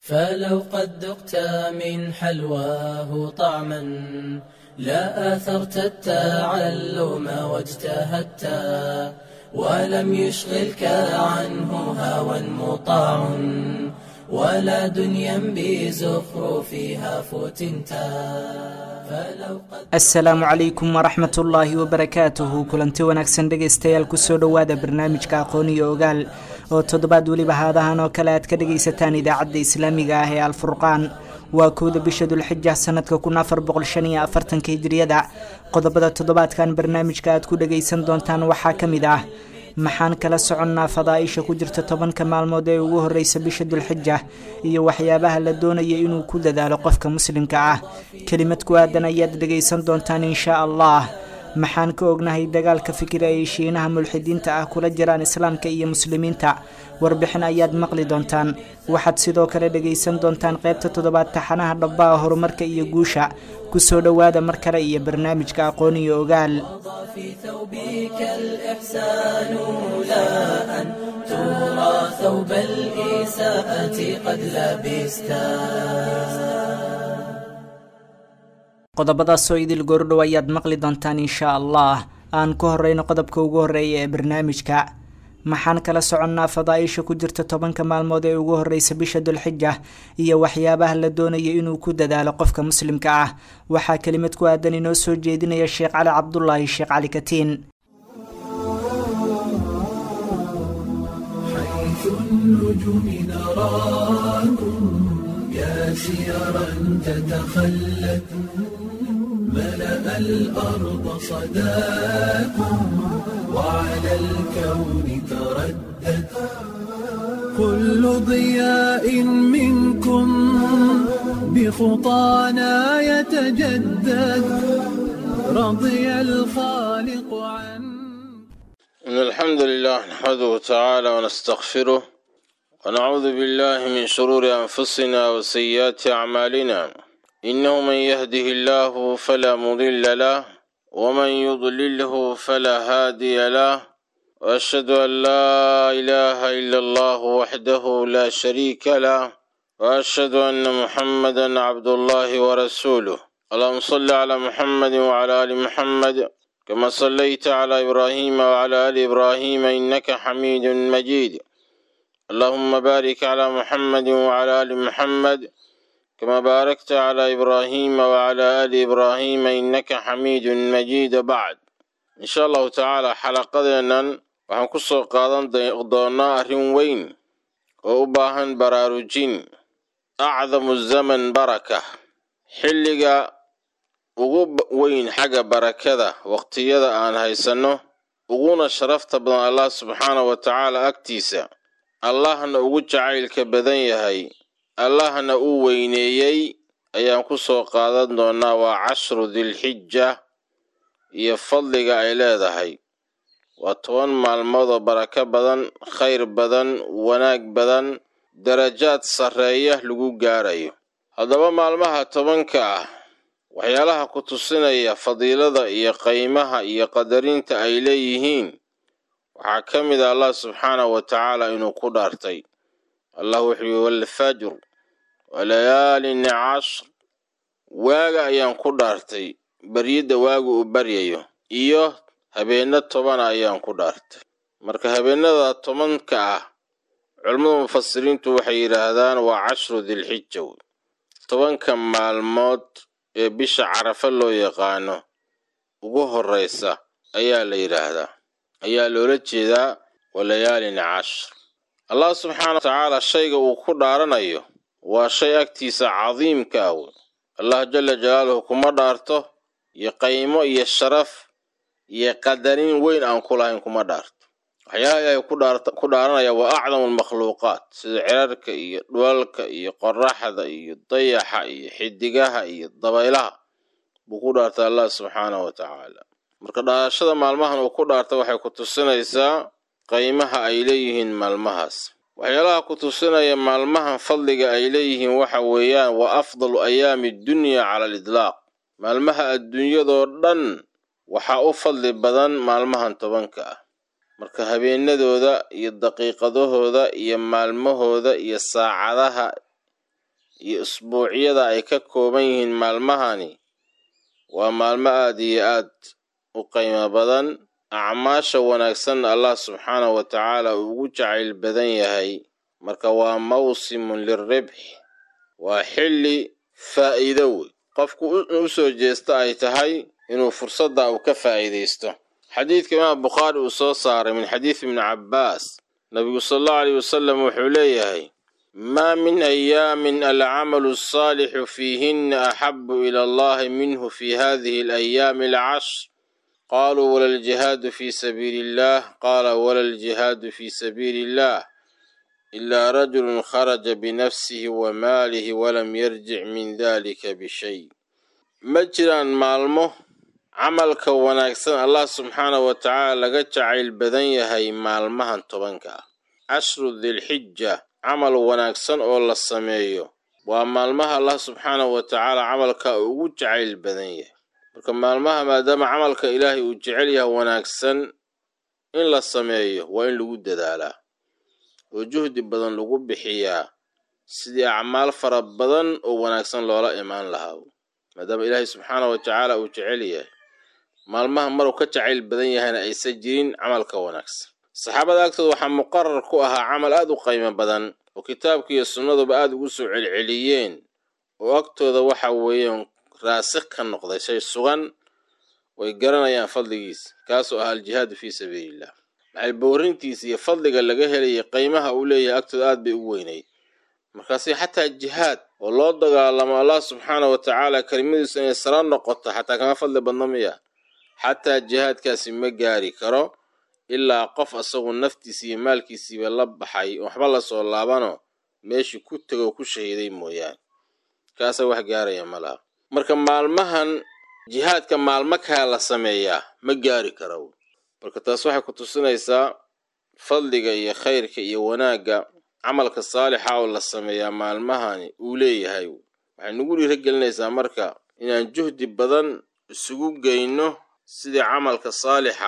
فلو قد ذقت من حلواه طعما لا آثرت التعلم واجتهدت ولم يشغلك عنه هوى مطاع ولا دنيا بزخرفها فتنتا فلو قد asalaamu calaykum waraxmat ullaahi wabarakaatuhu kulanti wanaagsan dhegaystayaal kusoo dhowaada barnaamijka aqoon iyo ogaal oo toddobaad weliba haadahan oo kale aad ka dhagaysataan idaacadda islaamiga ah ee alfurqaan waa kowda bisha dulxija sanadka kun afar boqol shan iyo afartanka hijriyada qodobada toddobaadkan barnaamijka aad ku dhagaysan doontaan waxaa ka mid ah maxaan kala soconnaa fadaaisha ku jirta tobanka maalmood ee ugu horeysa bisha dulxija iyo waxyaabaha la doonaya inuu ku dadaalo qofka muslimka ah kelimad ku aadan ayaad dhagaysan doontaan inshaa allah maxaan ka ognahay dagaalka fikira ay shiinaha mulxidiinta ah kula jiraan islaamka iyo muslimiinta warbixin ayaad maqli doontaan waxaad sidoo kale dhagaysan doontaan qaybta toddobaad taxanaha dhabbaha horumarka iyo guusha kusoo dhowaada mar kale iyo barnaamijka aqoon iyo ogaal في ثوبك الإحسان لا أن ترى ثوب الإساءة قد لبستا qodobadaasoo idil goordhow ayaad maqli doontaan inshaa allah aan ku horeyno qodobka ugu horeeya ee barnaamijka maxaan kala soconnaa fadaaisha ku jirta tobanka maalmood ee ugu horeysa bisha dulxija iyo waxyaabaha la doonaya inuu ku dadaalo qofka muslimka ah waxaa kelimad ku aadan inoo soo jeedinaya sheekh cali cabdulaahi sheekh cali katiin حيث النجوم نراكم يا سيرا تتخلت ملأ الأرض صداكم وعلى الكون تردد كل ضياء منكم بخطانا يتجدد رضي الخالق عنه إن الحمد لله نحمده تعالى ونستغفره ونعوذ بالله من شرور أنفسنا وسيئات أعمالنا إنه من يهده الله فلا مضل له ومن يضلله فلا هادي له وأشهد أن لا إله إلا الله وحده لا شريك له وأشهد أن محمدا عبد الله ورسوله اللهم صل على محمد وعلى آل محمد كما صليت على إبراهيم وعلى آل إبراهيم إنك حميد مجيد اللهم بارك على محمد وعلى آل محمد كما باركت على إبراهيم وعلى آل إبراهيم إنك حميد مجيد بعد إن شاء الله تعالى حلقتنا waxaan ku soo qaadan doonaa arrin weyn oo u baahan baraarujin acdamu zaman baraka xilliga ugu weyn xagga barakada waqtiyada aan haysanno uguna sharafta badan allah subxaanahu wa tacaala agtiisa allahna ugu jacaylka badan yahay allahna uu weyneeyey ayaan ku soo qaadan doonaa waa cashru dilxija iyo fadliga ay leedahay waa toban maalmood oo barako badan khayr badan wanaag badan darajaad sarreeya lagu gaarayo haddaba maalmaha tobanka ah waxyaalaha ku tusinaya fadiilada iyo qaymaha iyo qadarinta ay leeyihiin waxaa ka mid a allah subxaanahu wa tacaala inuu ku dhaartay allah wuxuu yihi walfajr walayaalin cashr waaga ayaan ku dhaartay baryidda waagu uu baryayo iyo habeenno tobana ayaan ku dhaartay marka habeenada tobanka ah culammada mufasiriintu waxay yidhaahdaan waa cashru dilxija wey tobanka maalmood ee bisha carafa loo yaqaano ugu horreysa ayaa la yidhaahdaa ayaa loola jeedaa walayaalin cashr allah subxaana wa tacaala shayga uu ku dhaaranayo waa shay agtiisa cadiimka ah wey allah jala jalaaluhu kuma dhaarto iyo qaymo iyo sharaf iyo qadarin weyn aan ku lahayn kuma dhaarto waxyaalaha ilaahay ku dhaaranaya waa acdamu almakhluuqaat sida cirarka iyo dhulalka iyo qoraxda iyo dayaxa iyo xidigaha iyo dabaylaha buu ku dhaartay allah subxaanahu wa tacaala marka dhaarashada maalmahan uu ku dhaarta waxay ku tusinaysaa qaymaha ay leeyihiin maalmahaas waxyaalaha ku tusinaya maalmahan fadliga ay leeyihiin waxa weeyaan waa afdalu ayaami dunya cala alidlaaq maalmaha adduunyadoo dhan waxaa u fadli badan maalmahan tobanka ah marka habeenadooda iyo daqiiqadahooda iyo maalmahooda iyo saacadaha iyo isbuucyada ay ka kooban yihiin maalmahani waa maalmo aad iyo aad u qiimo badan acmaasha wanaagsanna allah subxaanahu wa tacaala uu ugu jacayl badan yahay marka waa mawsimun liribx waa xilli faa'iido wey qofku u soo jeesta ay tahay inuu fursadda uu ka faa'iidaysto xadiidka imaam bukhaari uu soo saaray min xadiidi ibni cabbaas nabigu sala allahu aleyh wasalam wuxuu leeyahay maa min ayaamin alcamalu asaalixu fiihinna axabu ila allahi minhu fi hadihi alayaami alcashr qaaluu wala aljihaadu fi sabiili illah qaala wala aljihaadu fi sabiili illah ilaa rajulun kharaja binafsihi wa maalihi walam yarjic min dalika bishay ma jiraan maalmo camalka wanaagsan allah subxaanahu wa tacaala laga jacayl badan yahay maalmahan tobanka ah cashru dilxija camal wanaagsan oo la sameeyo waa maalmaha allah subxaanahu wa tacaala camalka ugu jacayl badan yahay marka maalmaha maadaama camalka ilaahay uu jecel yahay wanaagsan in la sameeyo waa in lagu dadaalaa oo juhdi badan lagu bixiyaa sidii acmaal fara badan oo wanaagsan loola imaan lahaa maadaama ilaahay subxaanahu wa tacaala uu jecel yahay maalmaha maruu ka jacayl badan yahayna aysan jirin camalka wanaagsan saxaabada agtooda waxaa muqarar ku ahaa camal aad u qiimo badan oo kitaabka iyo sunnaduba aad ugu soo celceliyeen oo agtooda waxa weeyaan raasikh ka noqday shay sugan way garanayaan fadligiisa kaasoo ah aljihaadu fii sabiiliillah maxay bowrintiisa iyo fadliga laga helayay qiimaha uu leeyahay agtooda aad bay u weynayd markaasi xataa jihaad oo loo dagaalamo allah subxaana wa tacaala kelimadiisu inay sara noqoto xataa kama fadli badno miya xataa jihaadkaasi ma gaari karo ilaa qof asagu naftiisa iyo maalkiisiiba la baxay waxba lasoo laabano meeshii ku tego ku shahiiday mooyaane kaasa wax gaaraya ma laha marka maalmahan jihaadka maalmo kaa la sameeyaa ma gaari kara marka taas waxay ku tusinaysaa fadliga iyo khayrka iyo wanaagga camalka saalixa oo la sameeyaa maalmahani uu leeyahay waxay nagu dhiiragelinaysaa marka inaan juhdi badan isugu geyno sidii camalka saalixa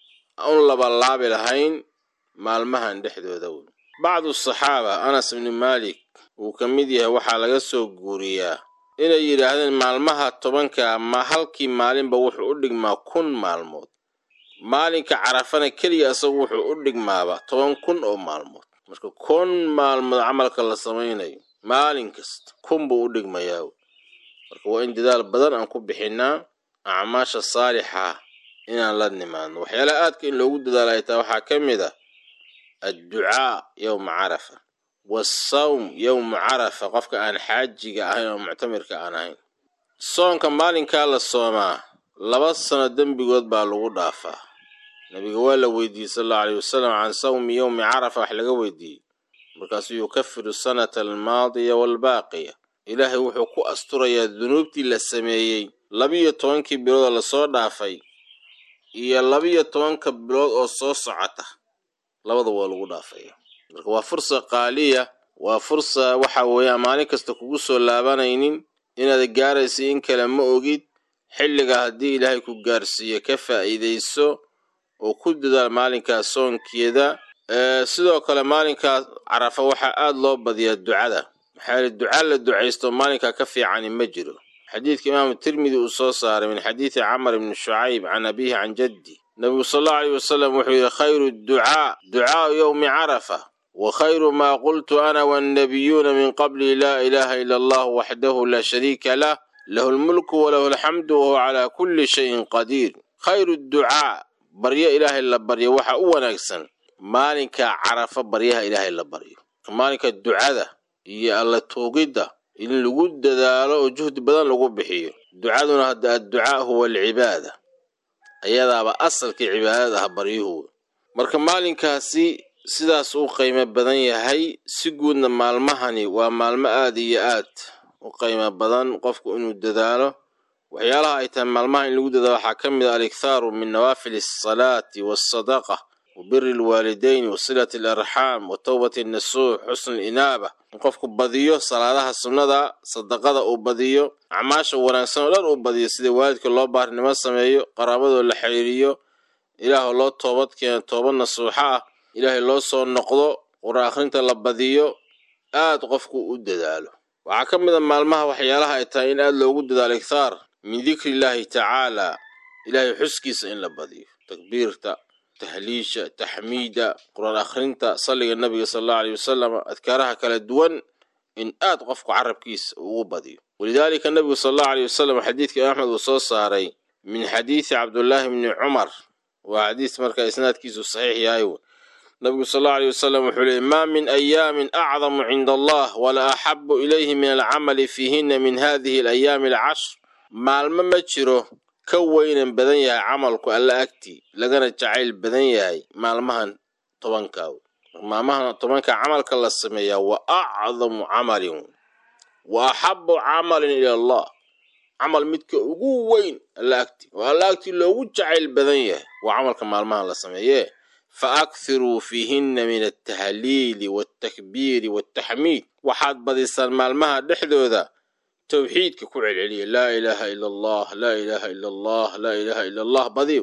un labalaabi lahayn maalmahan dhexdooda wey bacdu saxaaba anas ibni maalik uu ka mid yahay waxaa laga soo guuriyaa inay yidhaahdeen maalmaha tobanka ma halkii maalinba wuxuu u dhigmaa kun maalmood maalinka carafana keliya isagu wuxuu u dhigmaaba toban kun oo maalmood marka kun maalmood camalka la samaynayo maalin kasta kun buu u dhigmayaa marka waa in dadaal badan aan ku bixinnaa acmaasha saalixa inaan la nimaadno waxyaalaha aadka in loogu dadaala ay tahay waxaa ka mid ah adducaa yowma carafa waasawm yowma carafa qofka aan xaajiga ahayn oo muctamirka aan ahayn soonka maalinkaa la soomaa laba sano dembigood baa lagu dhaafaa nabiga waa la weydiiyey sal allau aleyh wasalam can sawmi yowmi carafa wax laga weydiiyey markaasuu yukafiru sanata almaadiya waalbaaqiya ilaahay wuxuu ku asturayaa dunuubtii la sameeyey labiyo tobankii biloodoo lasoo dhaafay iyo labiyo tobanka bilood oo soo socota labada waa lagu dhaafaya marka waa fursa qaaliya waa fursa waxa weeyaan maalin kasta kugu soo laabanaynin inaad gaaraysa in kale ma ogid xilliga haddii ilaahay ku gaarsiiyo ka faa'iidayso oo ku dadaal maalinkaas soonkeeda sidoo kale maalinkaas carafa waxaa aad loo badiyaa ducada maxaa yeele duca la ducaysto maalinkaa ka fiicani ma jiro xadiidka imaamu tirmidi uu soo saaray min xadiidi camar ibni shucayb can abiihi can jaddi nabigu sal allau aleyh wasalam wuxuu yidhi khayru ducaa ducaau yowmi carafa wa khayru maa qultu ana wannabiyuuna min qabli laa ilaaha ila allah waxdahu laa shariika lah lahu lmulku walahu alxamdu wahuwa calaa kulli shayin qadiir khayru ducaa baryo ilaahay la baryo waxa u wanaagsan maalinka carafa baryaha ilaahay la baryo maalinka ducada iyo alla tuugidda in lagu dadaalo oo juhdi badan lagu bixiyo ducaduna hadda adducaa huwa alcibaada ayadaaba asalkii cibaadada ah baryuhu marka maalinkaasi sidaas u qiimo badan yahay si guudna maalmahani waa maalmo aad iyo aad u qiimo badan qofku inuu dadaalo waxyaalaha ay tahay maalmaha in lagu dadaalo waxaa ka mid a alikhaaru min nawaafili asalaati waasadaqa wa biri alwaalidayn wa silati alarxaam wa towbati annasuux xusni alinaaba in qofku badiyo salaadaha sunnada sadaqada uu badiyo acmaasha wanaagsan oo dhan uu badiyo sida waalidka loo baarinimo sameeyo qaraabadoo la xiriiriyo ilaahoo loo toobad keeno toobad nasuuxo ah ilaahay loo soo noqdo qur akhrinta la badiyo aad qofku u dadaalo waxaa ka mid a maalmaha waxyaalaha ay tahay in aad loogu dadaalo igthaar min dikri illaahi tacaala ilaahay xuskiisa in la badiyo takbiirta tahliisha taxmiida qur-aan akhrinta salliga nabiga sala allahu aleyh wasalam adkaaraha kala duwan in aad qofku carabkiisa ugu badiyo walidaalika nabigu sala allahu aleyh wasalam xadiidka imaam axmed uu soo saaray min xadiidi cabdullaahi bni cumar waa xadiis markaa isnaadkiisu saxiix yahay nabigu sal allahu aleyh wasalam wuxuu leeyay maa min ayaamin acdamu cinda allah wala axabu ilayhi min alcamali fiihina min hadihi alayaami alcashr maalmo ma jiro ka weynan badan yahay camalku alla agtii lagana jacayl badan yahay maalmahan tobankaa maalmahan tobanka camalka la sameeyaa wa acdamu camalin wa axabu camalin ila allah camal midka ugu weyn alla agtii oo alla agtii loogu jacayl badan yahay waa camalka maalmahan la sameeyee fa akhiruu fiihinna min altahliili waltakbiiri waltaxmiid waxaad badisaan maalmaha dhexdooda towxiidka ku celceliya laa ilaaha ila allah laa ilaaha ila allah laa ilaaha ila allah badiyo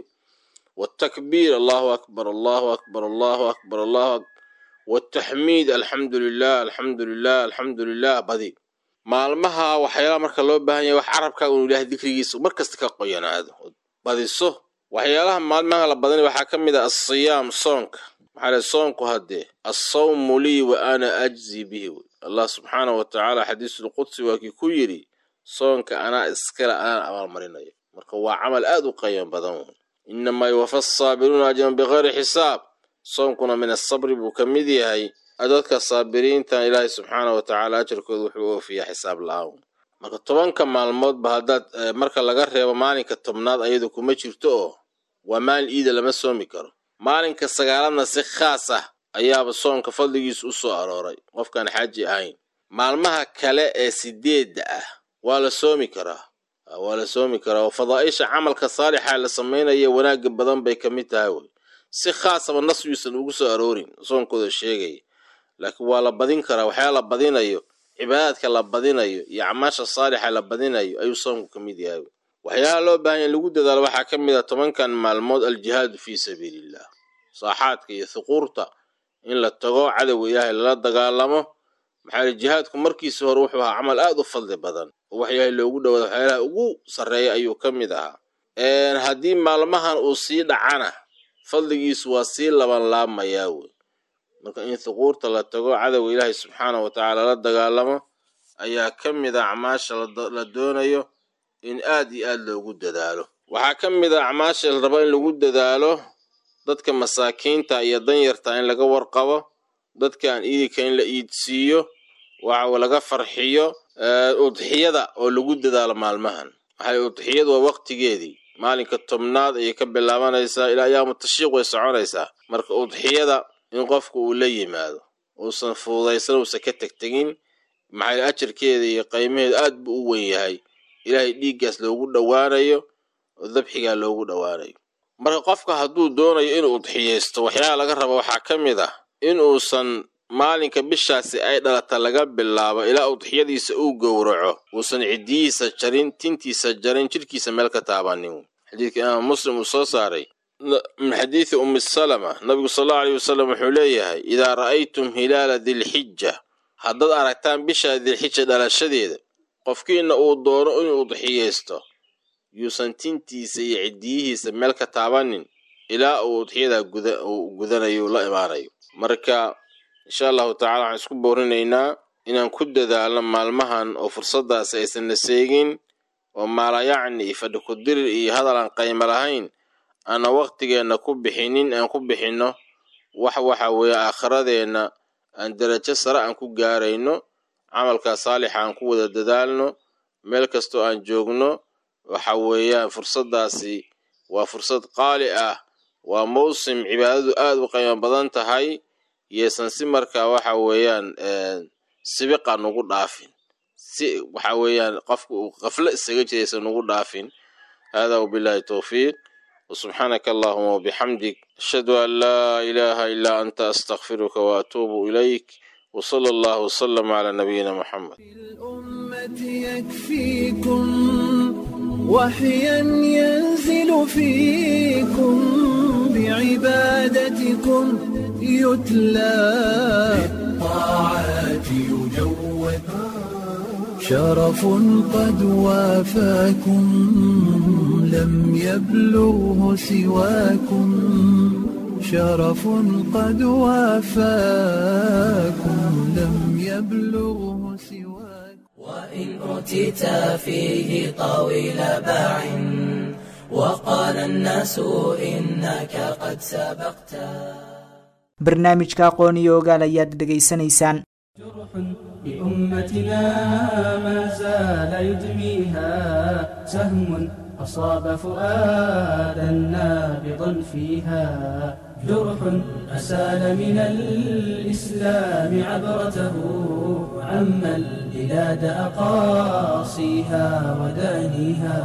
waltakbiir allahu akbar allahu akbar allahu akbar allahu akbar waltaxmiid alxamdu lilah alxamdu lilah alxamdu lilah badiyo maalmaha waxyaalaha marka loo baahan yahay wax carabkaa unu ilaahay dikrigiisa markasta ka qoyanaado badiso waxyaalaha maalmaha la badanay waxaa ka mid ah asiyaam soonka maxaa leh soonku haddee assawmu lii wa ana ajzi bihi wey allah subxaanahu wa tacaala xadiisulqudsi waa kii ku yidhi soonka anaa iskale anaan abaalmarinayo marka waa camal aad u qayan badan wey innamaa yuwafa asaabiruuna ajran bikayri xisaab soonkuna min asabri buu ka mid yahay dadka saabiriintan ilaahay subxaanahu wa tacaala ajarkooda wuxuu oofiyaa xisaab la-aan marka tobanka maalmoodba haddaad marka laga reebo maalinka tobnaad ayadu kuma jirto oo waa maalin iida lama soomi karo maalinka sagaaladna si khaas ah ayaaba soonka fadligiisa u soo arooray qofkaan xaaji ahayn maalmaha kale ee sideedda ah waa la soomi karaa waa la soomi karaa oo fadaa'isha camalka saalixa la samaynaya wanaagga badan bay ka mid tahay wey si khaasaba nas yuusan ugu soo aroorin soonkooda sheegaya laakiin waa la badin karaa waxyaa la badinayo cibaadaadka la badinayo iyo acmaasha saalixa la badinayo ayuu soonku ka mid yahay waxyaalaha loo baahanya lagu dadaalo waxaa ka mid ah tobankan maalmood aljihaadu fii sabiiliillah saaxaadka iyo thuquurta in la tago cadowga ilaahay lala dagaalamo maxaa li jihaadku markiisi hore wuxuu ahaa camal aad u fadli badan oo wax ilaahay loogu dhawaado waxyaalaha ugu sarreeya ayuu ka mid ahaa haddii maalmahan uu sii dhacana fadligiisu waa sii laban laabmayaa wey marka in thuquurta la tago cadowga ilaahay subxaanahu wa tacaala la dagaalamo ayaa ka mid a acmaasha la doonayo in aad iyo aad loogu dadaalo waxaa ka mid a acmaasha la rabo in lagu dadaalo dadka masaakiinta iyo danyarta in laga warqabo dadka aan iidika in la iidsiiyo waxa laga farxiyo udxiyada oo lagu dadaalo maalmahan maxay udxiyadu waa waqtigeedii maalinka tobnaad ayay ka bilaabanaysaa ilaa ayaamu tashiiq way soconaysaa marka udxiyada in qofku uu la yimaado uusan fududaysan uusan ka tegtegin maxaa ajarkeeda iyo qiimaheedu aad buu u wen yahay ilaahay dhiiggaas loogu dhowaanayo oo dabxigaa loogu dhowaanayo marka qofka hadduu doonayo inuu udxiyaysto waxyaala laga raba waxaa ka mid ah in uusan maalinka bishaasi ay dhalata laga bilaabo ilaa udxiyadiisa uu gowraco uusan ciddiyihiisa jarin tintiisa jarin jidhkiisa meel ka taabanin xadiidka imaam muslim uu soo saaray min xadiidi ummi salama nabigu sal allau aleyh wasalam wuxuu leeyahay idaa ra'aytum hilaala dilxija haddaad aragtaan bisha dilxija dhalashadeeda qofkiina uu doono inuu udxiyaysto yuusan tintiisa iyo ciddiyihiisa meel ka taabanin ilaa uu udxiyadaa gudanayo la imaanayo marka insha allahu tacala waxaan isku boorinaynaa inaan ku dadaalno maalmahan oo fursaddaasi aysan na seegin oo maalayacni iyo fadhi ku dirir iyo hadal aan qaymo lahayn aana waqtigeenna ku bixinin aan ku bixinno wax waxa weeye aakhiradeenna aan darajo sare aan ku gaarayno camalkaa saalixa aan ku wada dadaalno meel kastoo aan joogno waxa weeyaan fursaddaasi waa fursad qaali ah waa mawsim cibaadadu aad u qiimo badan tahay yeesan si markaa waxa weeyaan sibiqa nugu dhaafin si waxa weeyaan qofka uu qaflo isaga jiraysa nugu dhaafin hada wabillahi towfiiq وسبحانك اللهم وبحمدك أشهد أن لا إله إلا أنت أستغفرك وأتوب إليك وصلى الله وسلم على نبينا محمد الأمة يكفيكم وحيا ينزل فيكم بعبادتكم يتلى بالطاعات يجود شرف قد وافاكم لم يبلغه سواكم شرف قد وافاكم لم يبلغه سواكم وإن أوتيت فيه طويل باع وقال الناس إنك قد سبقت barnaamijka aqoon iyo ogaal ayaad dhegaysanaysaan جرح لأمتنا ما زال يدميها سهم أصاب فؤادا نابضا فيها جرح أسال من الإسلام عبرته عم البلاد أقاصيها ودانيها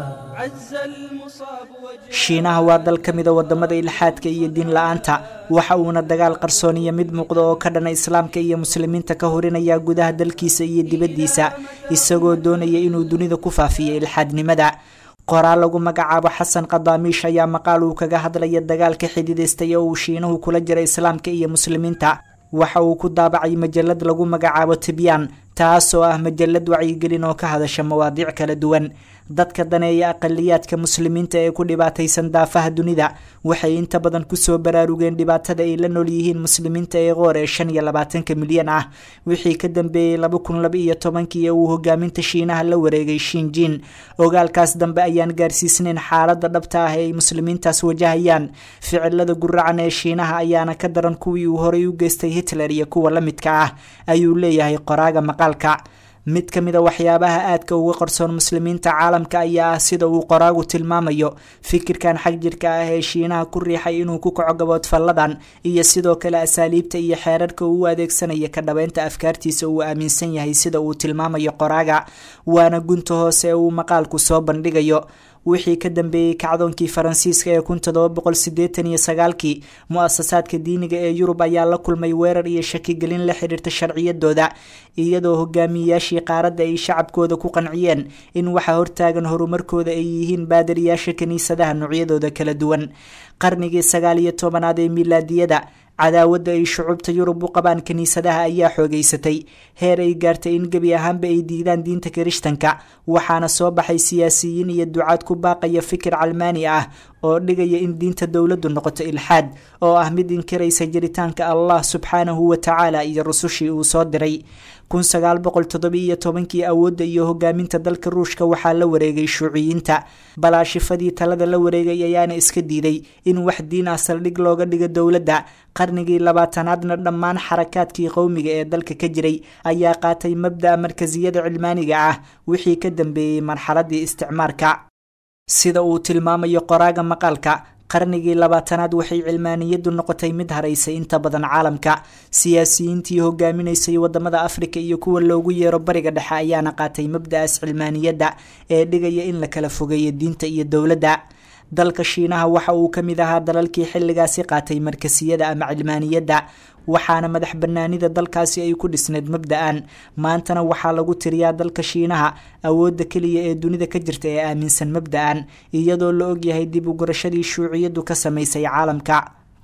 عز المصاب وجه shiinaha waa dal ka mida wadamada ilxaadka iyo diin la-aanta waxa uuna dagaal qarsooniya mid muuqda oo ka dhana islaamka iyo muslimiinta ka horinaya gudaha dalkiisa iyo dibaddiisa isagoo doonaya inuu dunida ku faafiyo ilxaadnimada qoraal lagu magacaabo xasan qadaamiish ayaa maqaal uu kaga hadlaya dagaalka xididaystay oo uu shiinuhu kula jira islaamka iyo muslimiinta waxa uu ku daabacay majalad lagu magacaabo tibyaan taas oo ah majalad wacyigelin oo ka hadasha mawaadiic kala duwan dadka daneeya aqaliyaadka muslimiinta ee ku dhibaataysan daafaha dunida waxay inta badan kusoo baraarugeen dhibaatada ay la nool yihiin muslimiinta ee qoor ee shan iyo labaatanka milyan ah wixii ka dambeeyey laba kun laba iyo tobankii ee uu hogaaminta shiinaha la wareegay shinjin ogaalkaas dambe ayaan gaarsiisnayn xaalada dhabta ah ee ay muslimiintaas wajahayaan ficilada guracan ee shiinaha ayaana ka daran kuwii uu horay u geystay hitler iyo kuwa la midka ah ayuu leeyahay qoraaga maqaalka mid ka mid a waxyaabaha aadka uga qarsoon muslimiinta caalamka ayaa ah sida uu qoraagu tilmaamayo fikirkan xag jirka ah ee shiinaha ku riixay inuu ku kaco gaboodfalladan iyo sidoo kale asaaliibta iyo xeerarka uu u adeegsanaya ka dhabeynta afkaartiisa uu aaminsan yahay sida uu tilmaamayo qoraaga waana gunta hoose ee uu maqaalku soo bandhigayo wixii ka dambeeyey kacdoonkii faransiiska ee kun todoba boqol sideetan iyo sagaalkii mu-asasaadka diiniga ee yurub ayaa la kulmay weerar iyo shakigelin la xidhiirta sharciyadooda iyadoo hogaamiyeyaashii qaaradda ay shacabkooda ku qanciyeen in waxa hortaagan horumarkooda ay yihiin baadariyaasha kiniisadaha noocyadooda kala duwan qarnigii sagaal iyo tobanaad ee milaadiyada cadaawadda ay shucuubta yurub u qabaan kiniisadaha ayaa xoogeysatay heer ay gaartay in gebi ahaanba ay diidaan diinta kirishtanka waxaana soo baxay siyaasiyiin iyo ducaad ku baaqaya fikir calmaani ah oo dhigaya in diinta dowladdu noqoto ilxaad oo ah mid inkiraysa jiritaanka allah subxaanahu wa tacaala iyo rusushii uu soo diray kun sagaal boqol toddobiiyo tobankii awoodda iyo hogaaminta dalka ruushka waxaa la wareegay shuuciyiinta balaashifadii talada la wareegay ayaana iska diiday in wax diin ah saldhig looga dhigo dowladda qarnigii labaatanaadna dhammaan xarakaadkii qowmiga ee dalka ka jiray ayaa qaatay mabda'a markasiyada cilmaaniga ah wixii ka dambeeyey marxaladii isticmaarka sida uu tilmaamayo qoraaga maqaalka qarnigii labaatanaad waxay cilmaaniyadu noqotay mid haraysay inta badan caalamka siyaasiyiintii hogaaminaysay wadamada afrika iyo kuwa loogu yeero bariga dhexe ayaana qaatay mabda'aas cilmaaniyadda ee dhigaya in la kala fogeeyo diinta iyo dowladda dalka shiinaha waxa uu ka mid ahaa dalalkii xilligaasi qaatay markasiyada ama cilmaaniyadda waxaana madax banaanida dalkaasi ay ku dhisneyd mabda-an maantana waxaa lagu tiriyaa dalka shiinaha awoodda keliya ee dunida ka jirta ee aaminsan mabda-an iyadoo la ogyahay dib u gurashadii shuuciyadu ka samaysay caalamka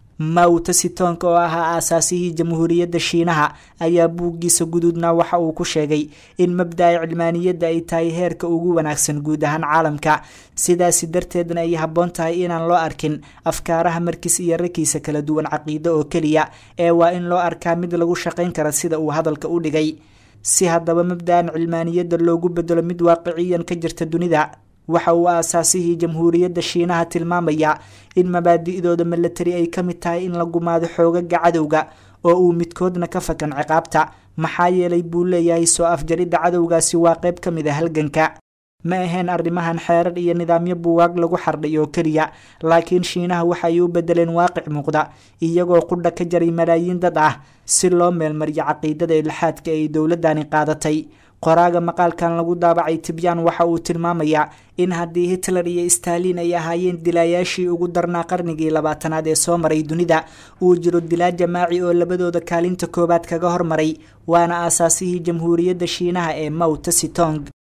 mao tesitonka oo ahaa aasaasihii jamhuuriyadda shiinaha ayaa buuggiisa guduudna waxa uu ku sheegay in mabda-a cilmaaniyadda ay tahay heerka ugu wanaagsan guud ahaan caalamka sidaasi darteedna ay habboon tahay inaan loo arkin afkaaraha markiis iyo rakiisa kala duwan caqiido oo keliya ee waa in loo arkaa mid lagu shaqayn kara sida uu hadalka u dhigay si haddaba mabda-an cilmaaniyadda loogu bedelo mid waaqiciyan ka jirta dunida waxa uu aasaasihii jamhuuriyadda shiinaha tilmaamaya in mabaadi'dooda milatari ay ka mid tahay in la gumaado xoogaga cadowga oo uu midkoodna ka fakan ciqaabta maxaa yeelay buu leeyahay soo afjaridda cadowgaasi waa qayb ka mid a halganka ma ahayn arrimahan xeerar iyo nidaamyo buwaag lagu xardhay oo keliya laakiin shiinaha waxa ay u bedeleen waaqic muuqda iyagoo qudha ka jaray malaayiin dad ah si loo meelmariyo caqiidada ilxaadka ay dowladani qaadatay qoraaga maqaalkan lagu daabacay tibyaan waxa uu tilmaamayaa in haddii hitler iyo stalin ay ahaayeen dilaayaashii ugu darnaa qarnigii labaatanaad ee soo maray dunida uu jiro dilaa jamaaci oo labadooda kaalinta koowaad kaga hormaray waana aasaasihii jamhuuriyadda shiinaha ee mao tesitong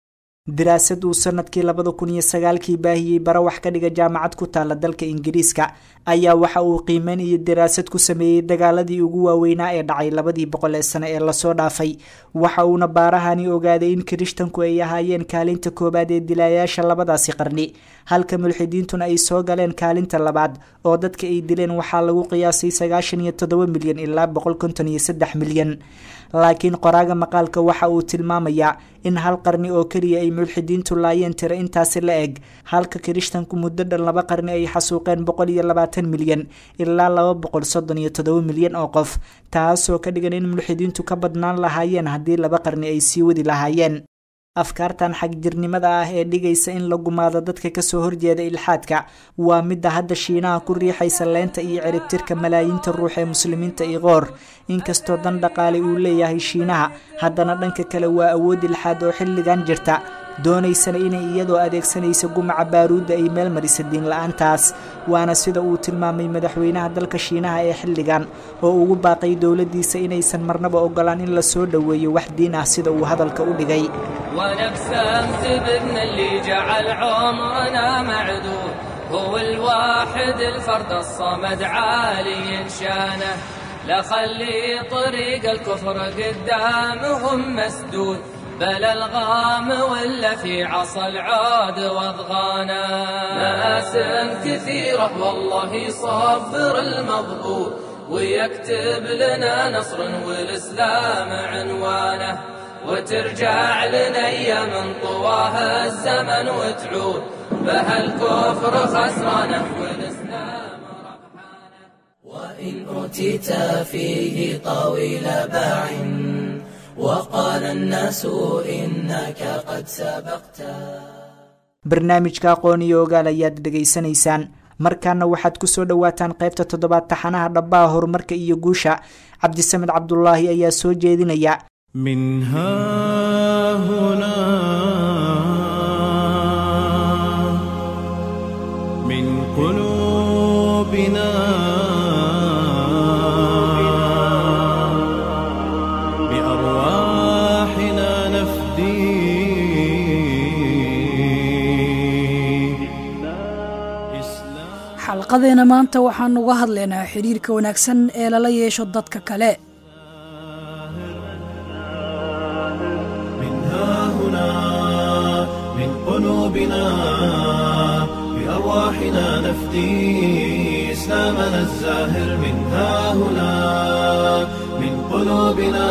daraasad uu sanadkii labada kun iyo sagaalkii baahiyey bara wax ka dhiga jaamacad ku taala dalka ingiriiska ayaa waxa uu qiimeyn iyo daraasad ku sameeyey dagaaladii ugu waaweynaa ee dhacay labadii boqol ee sano ee lasoo dhaafay waxa uuna baarahani ogaaday in kirishtanku ay ahaayeen kaalinta koowaad ee dilaayaasha labadaasi qarni halka mulxidiintuna ay soo galeen kaalinta labaad oo dadka ay dileen waxaa lagu qiyaasay sagaashan iyo toddoba milyan ilaa boqol konton iyo saddex milyan laakiin qoraaga maqaalka waxa uu tilmaamayaa in hal qarni oo keliya ay mulxidiintu laayeen tiro intaasi la eg halka kirishtanku muddo dhan laba qarni ay xasuuqeen boqol iyo labaatan milyan ilaa laba boqol soddon iyo toddoba milyan oo qof taasoo ka dhigan in mulxidiintu ka badnaan lahaayeen haddii laba qarni ay sii wadi lahaayeen afkaartan xagjirnimada ah ee dhigaysa in la gumaado dadka kasoo horjeeda ilxaadka waa midda hadda shiinaha ku riixaysa leynta iyo ciribtirka malaayiinta ruux ee muslimiinta iqoor inkastoo dan dhaqaale uu leeyahay shiinaha haddana dhanka kale waa awood ilxaad oo xilligan jirta doonaysana inay iyadoo adeegsanaysa gumaca baaruudda ay meel marisa diin la-aantaas waana sida uu tilmaamay madaxweynaha dalka shiinaha ee xilligan oo ugu baaqay dowladdiisa inaysan marnaba ogolaan in la soo dhoweeyo wax diin ah sida uu hadalka u dhigay ونفسه سببنا اللي جعل عمرنا معدود هو الواحد الفرد الصمد عالي شانه لا خلي طريق الكفر قدامهم مسدود بل الغام ولا في عصا العاد واضغانا مآسم كثيرة والله يصبر المضبوط ويكتب لنا نصر والإسلام عنوانه وترجع لنا ايام طواها الزمن وتعود بها الكفر خسرانه والاسلام ربحانه وإن أوتيت فيه طويل باع وقال الناس إنك قد سبقت barnaamijka aqoon iyo ogaal ayaad dhegaysanaysaan markaana waxaad kusoo dhowaataan qaybta toddobaad taxanaha dhabbaha horumarka iyo guusha cabdisamed cabdulaahi ayaa soo jeedinaya من ها هنا من قلوبنا بأرواحنا نفدي إسلام xalqadeena maanta waxaan uga hadlaynaa xidhiirka wanaagsan ee lala yeesho dadka kale من ها هنا من قلوبنا بأرواحنا نفدي إسلامنا الزاهر من ها هنا من قلوبنا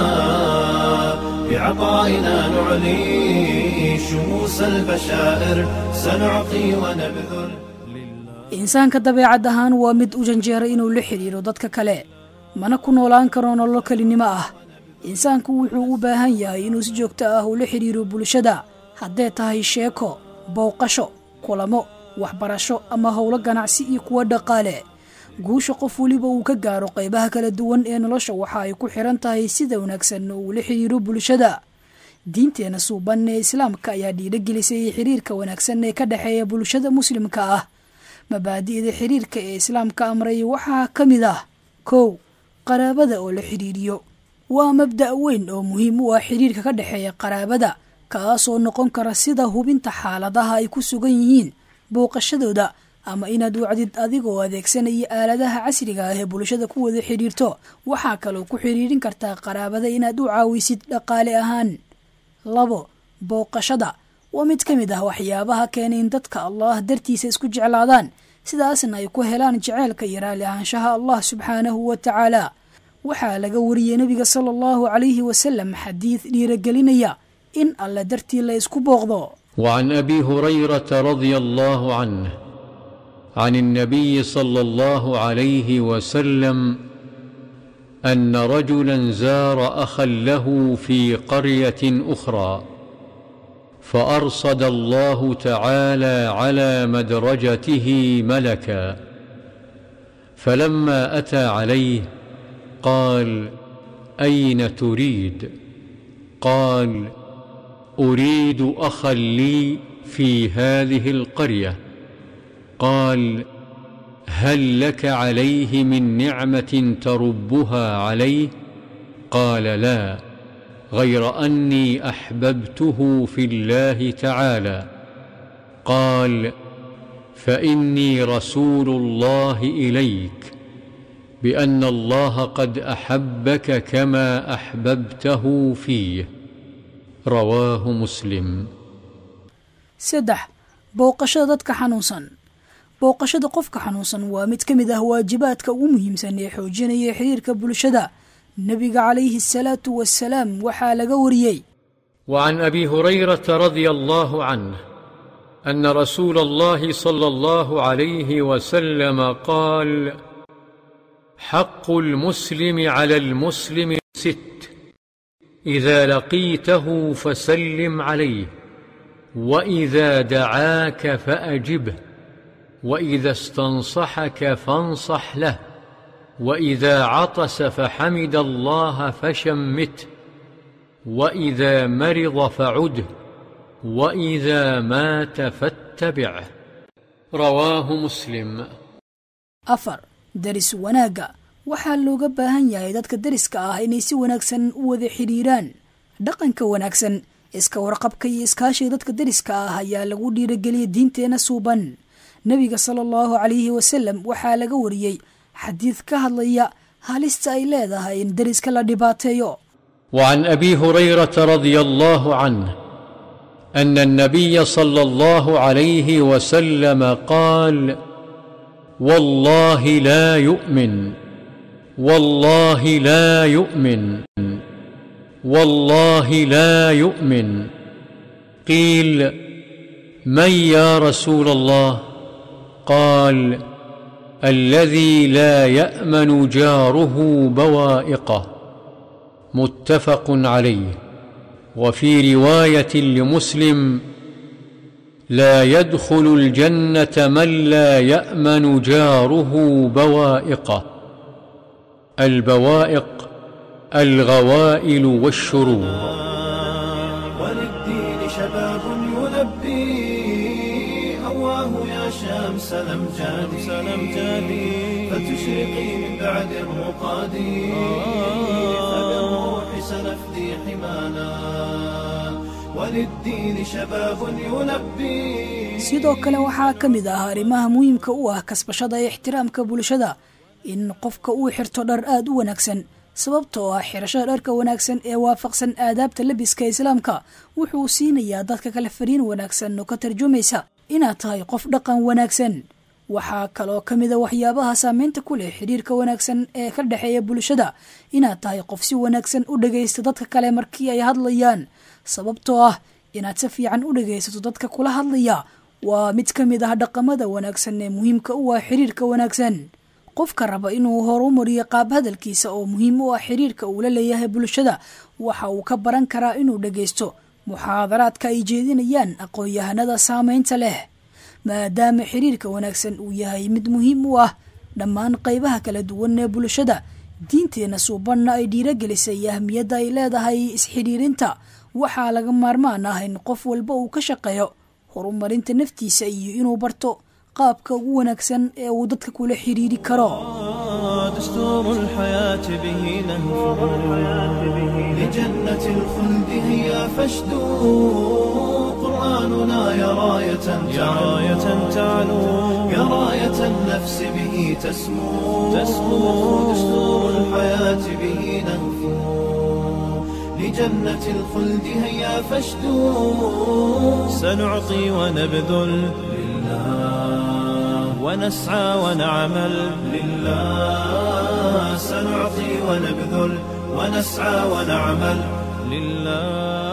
بعطائنا نعلي شموس البشائر سنعطي ونبذل insaanka dabeecad ahaan waa mid u janjeera inuu la xidhiiro dadka kale mana ku noolaan karo nololo kelinimo ah insaanku wuxuu u baahan yahay inuu si joogto ah ula xidhiiro bulshada haddee tahay sheeko bowqasho kulamo waxbarasho ama howlo ganacsi iyo kuwo dhaqaale guusha qof weliba uu ka gaaro qaybaha kala duwan ee nolosha waxa ay ku xiran tahay sida wanaagsan uu la xidhiiro bulshada diinteena suuban ee islaamka ayaa dhiirogelisay xiriirka wanaagsan ee ka dhexeeya bulshada muslimka ah mabaadi'da xiriirka ee islaamka amray waxaa ka mid ah kow qaraabada oo la xidhiiriyo waa mabda' weyn oo muhiim u ah xidhiirka ka dhexeeya qaraabada kaasoo noqon kara sida hubinta xaaladaha ay ku sugan yihiin booqashadooda ama inaad wacdid adigoo adeegsanaya aaladaha casriga ah ee bulshada ku wada xidhiirto waxaa kaloo ku xidhiirin kartaa qaraabada inaad u caawisid dhaqaale ahaan labo booqashada waa mid ka mid ah waxyaabaha keena in dadka allah dartiisa isku jeclaadaan sidaasna ay ku helaan jaceylka iyo raali ahaanshaha allah subxaanahu wa tacaala waxaa laga wariyey nebiga sala allahu calayhi wasalam xadiid dhiiragelinaya in alle dartii la isku booqdo وعن ابي هريره رضي الله عنه عن النبي صلى الله عليه وسلم ان رجلا زار اخا له في قريه اخرى فارصد الله تعالى على مدرجته ملكا فلما اتى عليه قال اين تريد قال اريد اخا لي في هذه القريه قال هل لك عليه من نعمه تربها عليه قال لا غير اني احببته في الله تعالى قال فاني رسول الله اليك بان الله قد احبك كما احببته فيه رواه مسلم saddex booqashada dadka xanuunsan booqashada qofka xanuunsan waa mid ka mid ah waajibaadka ugu muhiimsan ee xoojinaya xiriirka bulshada nebiga calayhi asalaatu wasalaam waxaa laga wariyey وعن ابي هريره رضي الله عنه ان رسول الله صلى الله عليه وسلم قال حق المسلم على المسلم ست اذا لقيته فسلم عليه واذا دعاك فاجبه واذا استنصحك فانصح له واذا عطس فحمد الله فشمته واذا مرض فعده واذا مات فاتبعه رواه مسلم afar deris wanaagga waxaa looga baahan yahay dadka deriska ah inay si wanaagsan u wada xidhiiraan dhaqanka wanaagsan iska warqabka iyo iskaashiga dadka deriska ah ayaa lagu dhiirageliyay diinteenna suuban nebiga sala allahu calayhi wasalam waxaa laga wariyey xadiid ka hadlaya halista ay leedahay in deriska la dhibaateeyo وعن ابي هريره رضي الله عنه ان النبي صلى الله عليه وسلم قال والله لا يؤمن والله لا يؤمن والله لا يؤمن قيل من يا رسول الله قال الذي لا يامن جاره بوائقه متفق عليه وفي روايه لمسلم لا يدخل الجنه من لا يامن جاره بوائقه البوائق الغوائل والشرور وللدين شباب يلبي هواه يا شمس الأمجاد الأمجاد فتشرقي من بعد الرقاد فبالروح سنفدي حمانا وللدين شباب يلبي sidoo kale waxaa ka mid ah arrimaha muhiimka u ah kasbashada ee ixtiraamka bulshada in qofka uu xirto dhar aada u wanaagsan sababtoo ah xirashada dharka wanaagsan ee waafaqsan aadaabta labiska islaamka wuxuu siinayaa dadka kale fariin wanaagsan oo ka tarjumaysa inaad tahay qof dhaqan wanaagsan waxaa kaloo ka mid a waxyaabaha saameynta ku leh xidhiirka wanaagsan ee ka dhexeeya bulshada inaad tahay qof si wanaagsan u dhagaysta dadka kale markii ay hadlayaan sababtoo ah inaad si fiican u dhagaysato dadka kula hadlaya waa mid ka mid ah dhaqamada wanaagsan ee muhiimka u ah xidhiirka wanaagsan qofka raba inuu horumariyo qaab hadalkiisa oo muhiim u ah xiriirka uu la leeyahay bulshada waxa uu ka baran karaa inuu dhagaysto muxaadaraadka ay jeedinayaan aqoon-yahanada saameynta leh maadaama xiriirka wanaagsan uu yahay mid muhiim u ah dhammaan qaybaha kala duwan ee bulshada diinteenna suubanna ay dhiiragelisay ahmiyadda ay leedahay isxidhiirinta waxaa laga maarmaan ah in qof walba uu ka shaqeeyo horumarinta naftiisa iyo inuu barto qaabka ugu wanaagsan ee uu dadka kula xidhiiri karo دستور الحياة به نهفو لجنة الخلد هي فاشدوا قرآننا يا راية يا راية تعلو يا راية النفس به تسمو تسمو دستور الحياة به نهفو لجنة الخلد هيا فاشدوا سنعطي ونبذل لله ونسعى ونعمل لله سنعطي ونبذل ونسعى ونعمل لله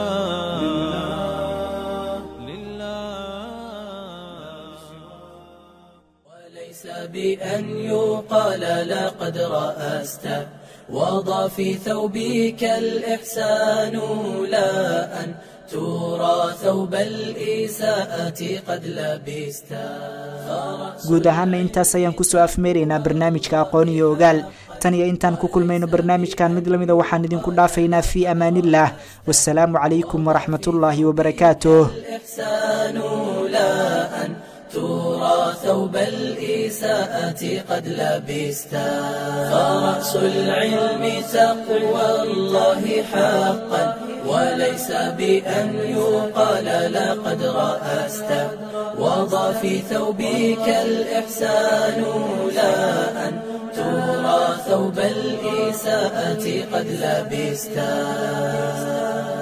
وليس بأن يقال لقد رأست وضع في ثوبك الإحسان لا أن ترى ثوب الإساءة قد لبست guud ahaana intaas ayaan kusoo afmeeraynaa barnaamijka aqoon iyo ogaal tan iyo intaan ku kulmayno barnaamijkan mid lamida waxaan idinku dhaafaynaa fii amaaniillah wasalaamu calaykum waraxmatullaahi wabarakaatuh الإحسان لا أن ترى ثوب الإساءة قد لبستا فرأس العلم تقوى الله حقا وليس بأن يقال لقد رأست وضع في ثوبك الإحسان لا أن ترى ثوب الإساءة قد لبستا